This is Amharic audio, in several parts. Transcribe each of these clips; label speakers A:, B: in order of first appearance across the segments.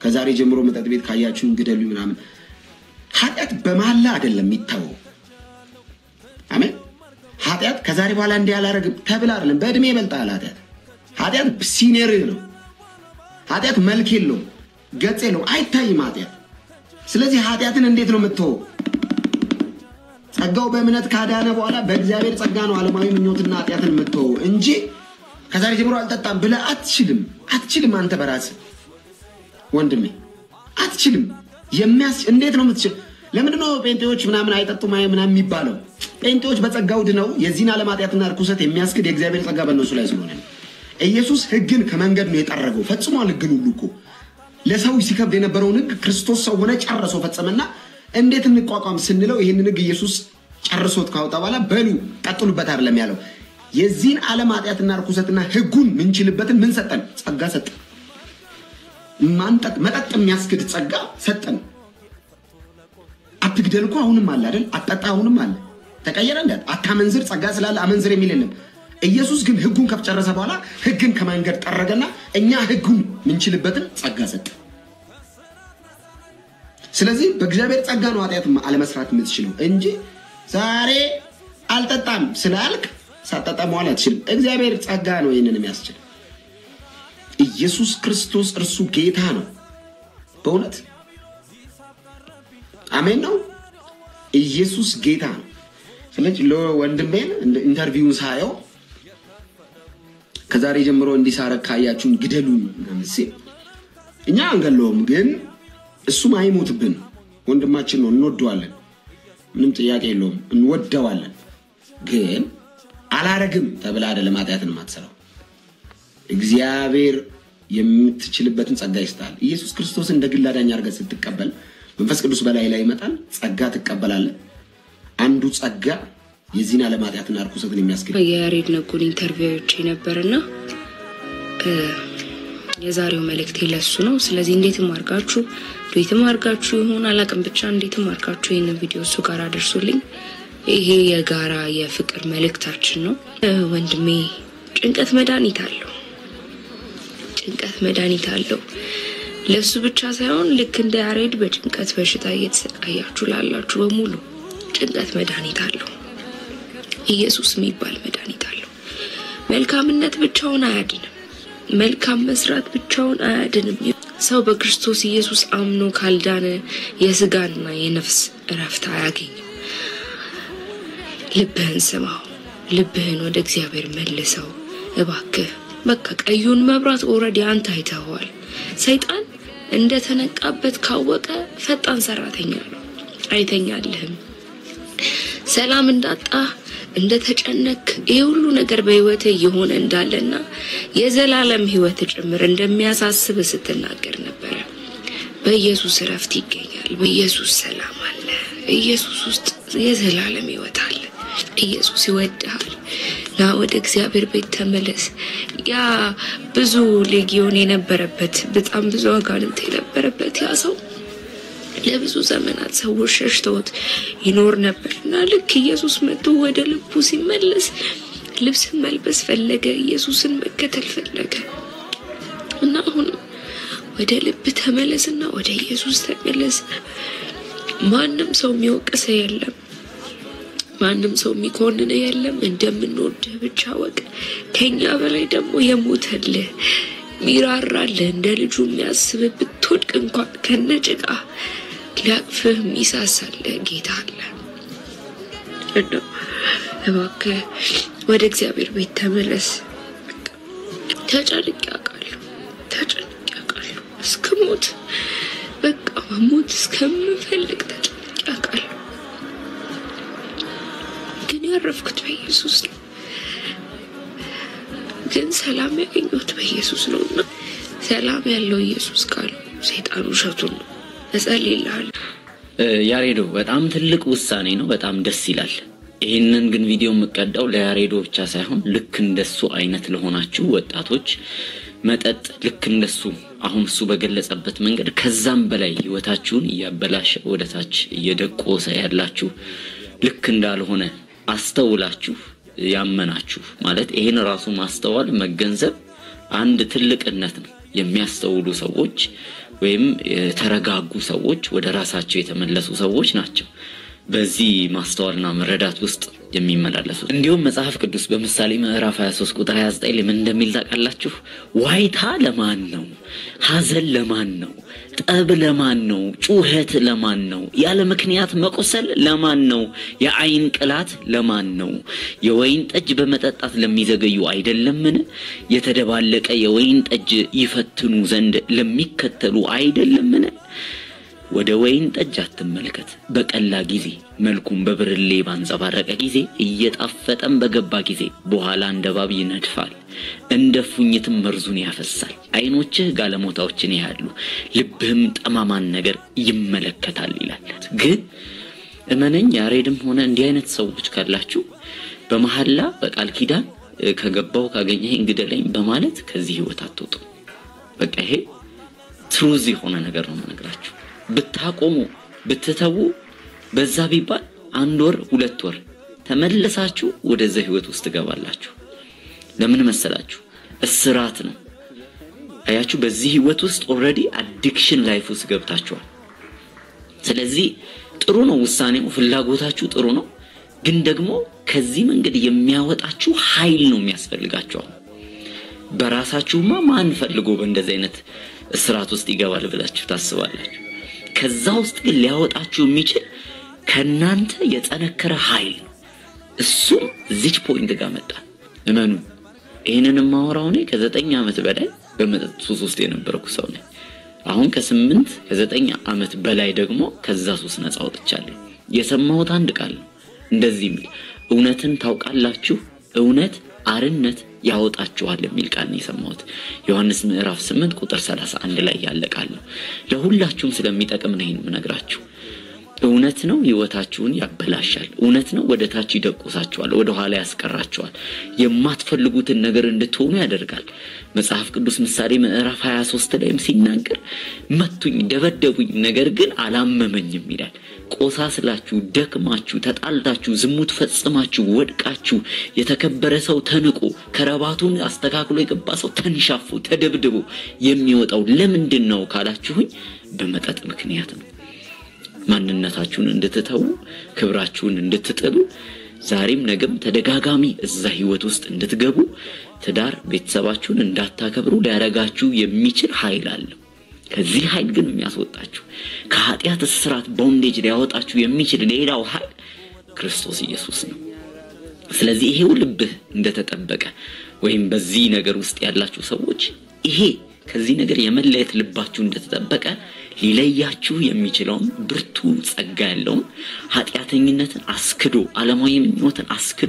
A: ከዛሬ ጀምሮ መጠጥ ቤት ካያችሁን ግደሉ ምናምን። ኃጢአት በመሐላ አይደለም የሚታወው። አሜን። ኃጢአት ከዛሬ በኋላ እንዲህ አላረግም ተብላ አይደለም። በእድሜ ይበልጣል ኃጢአት። ኃጢአት ሲኒየርህ ነው። ኃጢአት መልክ የለውም፣ ገጽ የለውም፣ አይታይም ኃጢአት። ስለዚህ ኃጢአትን እንዴት ነው የምትተወው? ጸጋው በእምነት ካዳነ በኋላ በእግዚአብሔር ጸጋ ነው ዓለማዊ ምኞትና ኃጢአትን የምትተወው እንጂ ከዛሬ ጀምሮ አልጠጣም ብለህ አትችልም። አትችልም። አንተ በራስህ ወንድሜ አትችልም። የሚያስ እንዴት ነው የምትችል? ለምንድነው ጴንጤዎች ምናምን አይጠጡም አይ ምናምን የሚባለው? ጴንጤዎች በጸጋው ድነው የዚህን ዓለም ኃጢአትና ርኩሰት የሚያስክድ የእግዚአብሔር ጸጋ በእነሱ ላይ ስለሆነ ነው። ኢየሱስ ሕግን ከመንገድ ነው የጠረገው። ፈጽሟል። ሕግን ሁሉ እኮ ለሰው ሲከብድ የነበረውን ሕግ ክርስቶስ ሰው ሆነ ጨርሶ ፈጸመና እንዴት እንቋቋም ስንለው ይህንን ሕግ ኢየሱስ ጨርሶት ካወጣ በኋላ በሉ ቀጥሉበት አይደለም ያለው። የዚህን ዓለም ኃጢአትና ርኩሰትና ሕጉን ምንችልበትን ምን ሰጠን? ጸጋ ሰጠን። ማንጠጥ መጠጥ የሚያስክድ ጸጋ ሰጠን። አትግደል እኮ አሁንም አለ አይደል? አትጠጣ አሁንም አለ። ተቀየረ እንደ አታመንዝር ጸጋ ስላለ አመንዝር የሚል የለም። ኢየሱስ ግን ሕጉን ከጨረሰ በኋላ ሕግን ከመንገድ ጠረገና እኛ ሕጉን ምንችልበትን ጸጋ ሰጠ። ስለዚህ በእግዚአብሔር ጸጋ ነው ኃጢአት አለመስራት የምትችለው እንጂ ዛሬ አልጠጣም ስላልክ ሳጠጣ መዋል አትችልም። እግዚአብሔር ጸጋ ነው ይህንን የሚያስችል። ኢየሱስ ክርስቶስ እርሱ ጌታ ነው። በእውነት አሜን ነው። ኢየሱስ ጌታ ነው። ስለዚህ ለወንድሜን ኢንተርቪውን ሳየው ከዛሬ ጀምሮ እንዲሳረግ ካያችሁን ግደሉን ምናምን ሲል እኛ አንገለውም፣ ግን እሱም አይሞትብን። ወንድማችን ነው፣ እንወደዋለን። ምንም ጥያቄ የለውም፣ እንወደዋለን። ግን አላረግም ተብላ አይደለም ኃጢአትን የማትሰራው። እግዚአብሔር የምትችልበትን ጸጋ ይስጣል። ኢየሱስ ክርስቶስ እንደ ግል አዳኝ አድርገህ ስትቀበል መንፈስ ቅዱስ በላይ ላይ ይመጣል። ጸጋ ትቀበላለህ። አንዱ ጸጋ የዚህን ዓለም ኃጢአትና ርኩሰትን የሚያስገኝ
B: የያሬድ ነጉን ኢንተርቪዎች ነበርና የዛሬው መልእክቴ ለሱ ነው። ስለዚህ እንዴትም አድርጋችሁ ዱዌትም አድርጋችሁ ይሁን አላቅም፣ ብቻ እንዴትም አድርጋችሁ ይህንን ቪዲዮ እሱ ጋር አደርሱልኝ። ይሄ የጋራ የፍቅር መልእክታችን ነው። ወንድሜ ጭንቀት መድኃኒት አለው። ጭንቀት መድኃኒት አለው። ለሱ ብቻ ሳይሆን ልክ እንደ ያሬድ በጭንቀት በሽታ እየተሰቃያችሁ ላላችሁ በሙሉ ጭንቀት መድኃኒት አለው። ኢየሱስ የሚባል መድኃኒት አለው። መልካምነት ብቻውን አያድንም። መልካም መስራት ብቻውን አያድንም። ሰው በክርስቶስ ኢየሱስ አምኖ ካልዳነ የስጋና የነፍስ እረፍት አያገኝም። ልብህን ስማው። ልብህን ወደ እግዚአብሔር መልሰው እባክህ። በቃ ቀዩን መብራት ኦልሬዲ አንተ አይተኸዋል። ሰይጣን እንደተነቃበት ካወቀ ፈጣን ሰራተኛ ነው። አይተኛልህም። ሰላም እንዳጣ እንደተጨነክ ይህ ሁሉ ነገር በህይወት እየሆነ እንዳለና የዘላለም ህይወት ጭምር እንደሚያሳስብ ስትናገር ነበረ። በኢየሱስ እረፍት ይገኛል። በኢየሱስ ሰላም አለ። ኢየሱስ ውስጥ የዘላለም ህይወት አለ። ኢየሱስ ይወድሃል። ና ወደ እግዚአብሔር ቤት ተመለስ። ያ ብዙ ሌጊዮን የነበረበት በጣም ብዙ አጋንንት የነበረበት ያ ሰው ለብዙ ዘመናት ሰዎች ሸሽተውት ይኖር ነበር እና ልክ ኢየሱስ መጥቶ ወደ ልቡ ሲመለስ ልብስን መልበስ ፈለገ። ኢየሱስን መከተል ፈለገ እና አሁንም ወደ ልብ ተመለስና ወደ ኢየሱስ ተመለስ። ማንም ሰው የሚወቅስ የለም። ማንም ሰው የሚኮንን የለም። እንደምንወድህ ብቻ ወቅ ከኛ በላይ ደግሞ የሞተልህ ሚራራልህ እንደ ልጁ የሚያስብህ ብትወድቅ እንኳን ከነጭቃ ሊያቅፍህ የሚሳሳልህ ጌታ አለ። እና እባክህ ወደ እግዚአብሔር ቤት ተመለስ። ተጨንቄ አውቃለሁ፣ ተጨንቄ አውቃለሁ እስከ ሞት በቃ መሞት እስከምፈልግ ተጨንቄ አውቃለሁ። ግን ያረፍኩት በኢየሱስ ነው። ግን ሰላም ያገኘሁት በኢየሱስ ነው እና ሰላም ያለው ኢየሱስ ካሉ ሰይጣን ውሸቱን ነው። እጸልይልሃለሁ።
C: ያሬዶ በጣም ትልቅ ውሳኔ ነው። በጣም ደስ ይላል። ይህንን ግን ቪዲዮ የምቀዳው ለያሬዶ ብቻ ሳይሆን ልክ እንደሱ አይነት ለሆናችሁ ወጣቶች መጠጥ ልክ እንደሱ አሁን እሱ በገለጸበት መንገድ ከዛም በላይ ህይወታችሁን እያበላሸ ወደታች እየደቆሰ ያላችሁ ልክ እንዳልሆነ አስተውላችሁ ያመናችሁ ማለት ይሄን ራሱ ማስተዋል መገንዘብ አንድ ትልቅነት ነው። የሚያስተውሉ ሰዎች ወይም የተረጋጉ ሰዎች ወደ ራሳቸው የተመለሱ ሰዎች ናቸው በዚህ ማስተዋልና መረዳት ውስጥ የሚመላለሱት። እንዲሁም መጽሐፍ ቅዱስ በምሳሌ ምዕራፍ 23 ቁጥር 29 ምን እንደሚል ታውቃላችሁ? ዋይታ ለማን ነው? ሐዘን ለማን ነው? ጠብ ለማን ነው? ጩኸት ለማን ነው? ያለ ምክንያት መቆሰል ለማን ነው? የዓይን ቅላት ለማን ነው? የወይን ጠጅ በመጠጣት ለሚዘገዩ አይደለምን? የተደባለቀ የወይን ጠጅ ይፈትኑ ዘንድ ለሚከተሉ አይደለምን? ወደ ወይን ጠጅ አትመልከት። በቀላ ጊዜ መልኩም በብርሌ ባንጸባረቀ ጊዜ እየጣፈጠም በገባ ጊዜ በኋላ እንደ እባብ ይነድፋል፣ እንደ ፉኝትም መርዙን ያፈሳል። ዓይኖችህ ጋለሞታዎችን ያያሉ፣ ልብህም ጠማማን ነገር ይመለከታል ይላል። ግን እመነኝ ያሬድም ሆነ እንዲህ አይነት ሰዎች ካላችሁ በመሐላ በቃል ኪዳን ከገባው ካገኘህ እንግደለኝ በማለት ከዚህ ህይወት አትወጡ። በቃ ይሄ ትሩዝ የሆነ ነገር ነው የምነግራችሁ። ብታቆሙ ብትተዉ በዛ ቢባል አንድ ወር ሁለት ወር ተመልሳችሁ ወደዛ ህይወት ውስጥ ትገባላችሁ። ለምን መሰላችሁ? እስራት ነው። አያችሁ፣ በዚህ ህይወት ውስጥ ኦልሬዲ አዲክሽን ላይፍ ውስጥ ገብታችኋል። ስለዚህ ጥሩ ነው ውሳኔው፣ ፍላጎታችሁ ጥሩ ነው። ግን ደግሞ ከዚህ መንገድ የሚያወጣችሁ ኃይል ነው የሚያስፈልጋችሁ። በራሳችሁማ ማን ፈልጎ በእንደዚህ አይነት እስራት ውስጥ ይገባል ብላችሁ ታስባላችሁ? ከዛ ውስጥ ግን ሊያወጣችሁ የሚችል ከእናንተ የጠነከረ ኃይል ነው። እሱም እዚች ፖይንት ጋር መጣ። እመኑ። ይህንን የማወራው እኔ ከዘጠኝ ዓመት በላይ በመጠጥ ሱስ ውስጥ የነበርኩ ሰው ነኝ። አሁን ከስምንት ከዘጠኝ ዓመት በላይ ደግሞ ከዛ ሱስ ነፃ ወጥቻለሁ። የሰማሁት አንድ ቃል ነው እንደዚህ የሚል እውነትን ታውቃላችሁ፣ እውነት አርነት ያወጣችኋል የሚል ቃል ነው የሰማሁት። ዮሐንስ ምዕራፍ 8 ቁጥር 31 ላይ ያለ ቃል ነው። ለሁላችሁም ስለሚጠቅም ነው ይህን የምነግራችሁ። እውነት ነው ህይወታችሁን ያበላሻል። እውነት ነው ወደ ታች ይደቁሳችኋል፣ ወደ ኋላ ያስቀራችኋል። የማትፈልጉትን ነገር እንድትሆኑ ያደርጋል። መጽሐፍ ቅዱስ ምሳሌ ምዕራፍ 23 ላይም ሲናገር መቱኝ፣ ደበደቡኝ፣ ነገር ግን አላመመኝም ይላል። ቆሳስላችሁ፣ ደክማችሁ፣ ተጣልታችሁ፣ ዝሙት ፈጽማችሁ፣ ወድቃችሁ፣ የተከበረ ሰው ተንቆ ከረባቱን አስተካክሎ የገባ ሰው ተንሻፎ ተደብድቦ የሚወጣው ለምንድን ነው ካላችሁኝ፣ በመጠጥ ምክንያት ነው። ማንነታችሁን እንድትተዉ ክብራችሁን እንድትጥሉ ዛሬም ነገም ተደጋጋሚ እዛ ህይወት ውስጥ እንድትገቡ ትዳር ቤተሰባችሁን እንዳታከብሩ ሊያረጋችሁ የሚችል ኃይል አለው። ከዚህ ኃይል ግን የሚያስወጣችሁ ከኃጢአት እስራት ቦንዴጅ ሊያወጣችሁ የሚችል ሌላው ኃይል ክርስቶስ ኢየሱስ ነው። ስለዚህ ይሄው ልብህ እንደተጠበቀ ወይም በዚህ ነገር ውስጥ ያላችሁ ሰዎች ይሄ ከዚህ ነገር የመለየት ልባችሁ እንደተጠበቀ ሊለያችሁ የሚችለውን ብርቱ ጸጋ ያለውን ኃጢአተኝነትን አስክዶ ዓለማዊ ምኞትን አስክዶ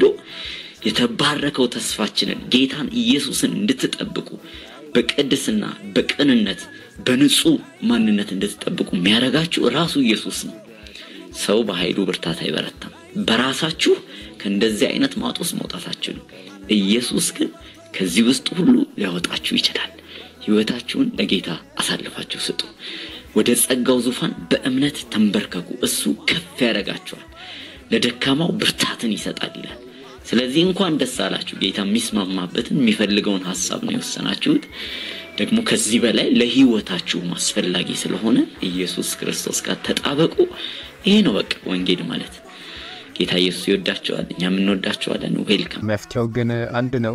C: የተባረከው ተስፋችንን ጌታን ኢየሱስን እንድትጠብቁ በቅድስና በቅንነት በንጹህ ማንነት እንድትጠብቁ የሚያደርጋችሁ ራሱ ኢየሱስ ነው። ሰው በኃይሉ ብርታት አይበረታም። በራሳችሁ ከእንደዚህ አይነት ማጥ ውስጥ መውጣታችሁ ነው። ኢየሱስ ግን ከዚህ ውስጥ ሁሉ ሊያወጣችሁ ይችላል። ህይወታችሁን ለጌታ አሳልፋችሁ ስጡ። ወደ ጸጋው ዙፋን በእምነት ተንበርከኩ፣ እሱ ከፍ ያደርጋችኋል። ለደካማው ብርታትን ይሰጣል ይላል። ስለዚህ እንኳን ደስ አላችሁ። ጌታ የሚስማማበትን የሚፈልገውን ሀሳብ ነው የወሰናችሁት። ደግሞ ከዚህ በላይ ለህይወታችሁም አስፈላጊ ስለሆነ ኢየሱስ ክርስቶስ ጋር ተጣበቁ። ይሄ ነው በቃ ወንጌል ማለት። ጌታ ኢየሱስ ይወዳቸዋል፣ እኛም እንወዳቸዋለን። ዌልካም።
D: መፍትሄው ግን አንድ ነው።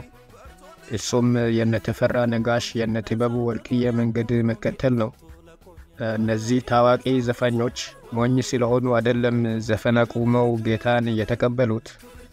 D: እሱም የነ ተፈራ ነጋሽ የነ ጥበቡ ወርቅዬ መንገድ መከተል ነው። እነዚህ ታዋቂ ዘፋኞች ሞኝ ስለሆኑ አይደለም ዘፈን አቁመው ጌታን የተቀበሉት።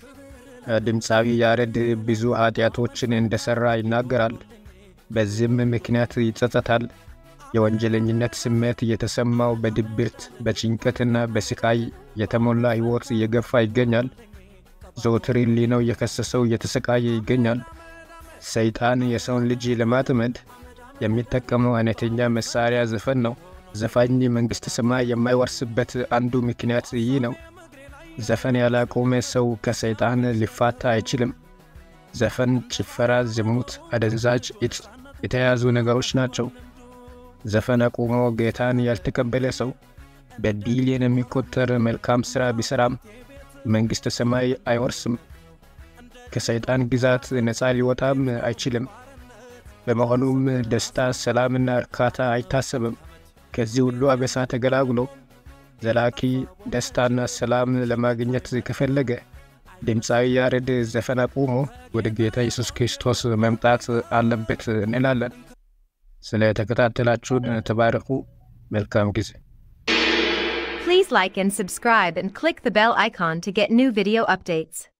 D: ድምፃዊ ያሬድ ብዙ ኃጢአቶችን እንደሰራ ይናገራል። በዚህም ምክንያት ይጸጸታል። የወንጀለኝነት ስሜት የተሰማው በድብርት በጭንቀትና በስቃይ የተሞላ ሕይወት እየገፋ ይገኛል። ዘወትር ሕሊናው የከሰሰው እየተሰቃየ ይገኛል። ሰይጣን የሰውን ልጅ ለማጥመድ የሚጠቀመው አይነተኛ መሳሪያ ዘፈን ነው። ዘፋኝ መንግሥተ ሰማይ የማይወርስበት አንዱ ምክንያት ይህ ነው። ዘፈን ያላቆመ ሰው ከሰይጣን ሊፋታ አይችልም። ዘፈን፣ ጭፈራ፣ ዝሙት፣ አደንዛዥ እጽ የተያዙ ነገሮች ናቸው። ዘፈን አቁሞ ጌታን ያልተቀበለ ሰው በቢሊየን የሚቆጠር መልካም ሥራ ቢሠራም መንግሥተ ሰማይ አይወርስም። ከሰይጣን ግዛት ነፃ ሊወጣም አይችልም። በመሆኑም ደስታ፣ ሰላምና እርካታ አይታሰብም። ከዚህ ሁሉ አበሳ ተገላግሎ ዘላቂ ደስታና ሰላም ለማግኘት ከፈለገ ድምፃዊ ያሬድ ዘፈን አቁሞ ወደ ጌታ ኢየሱስ ክርስቶስ መምጣት አለበት እንላለን። ስለ ተከታተላችሁን ተባረኩ። መልካም ጊዜ።
E: Please like and subscribe and click the bell icon to get new video updates.